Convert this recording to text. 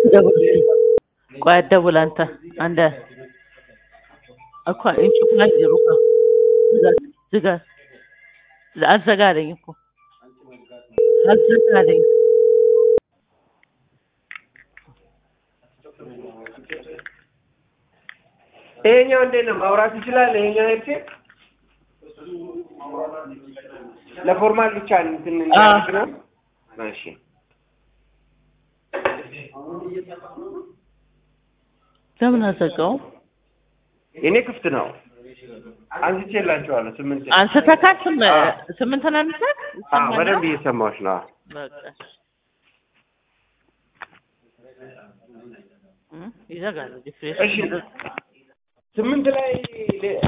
ደውል ቆይ አትደውል አንተ አንደ እኮ እንጭ ላይ ሩካ ዝጋ አዘጋ አለኝ እኮ አዘጋ አለኝ ይሄኛው እንዴት ነው ማውራት ይችላል? ይሄኛው ሄድሴት ለፎርማል ብቻ እንትን እንዲያደርግ ነው። እሺ ለምን አዘጋው? የኔ ክፍት ነው። አንስቼላችኋለሁ። ስምንት አንስተካል ስም ስምንት ነው የሚሰጥ አዎ፣ በደንብ እየሰማሁሽ ነው። በቃ እ ይዘጋል ዲፍሬሽ እሺ ስምንት ላይ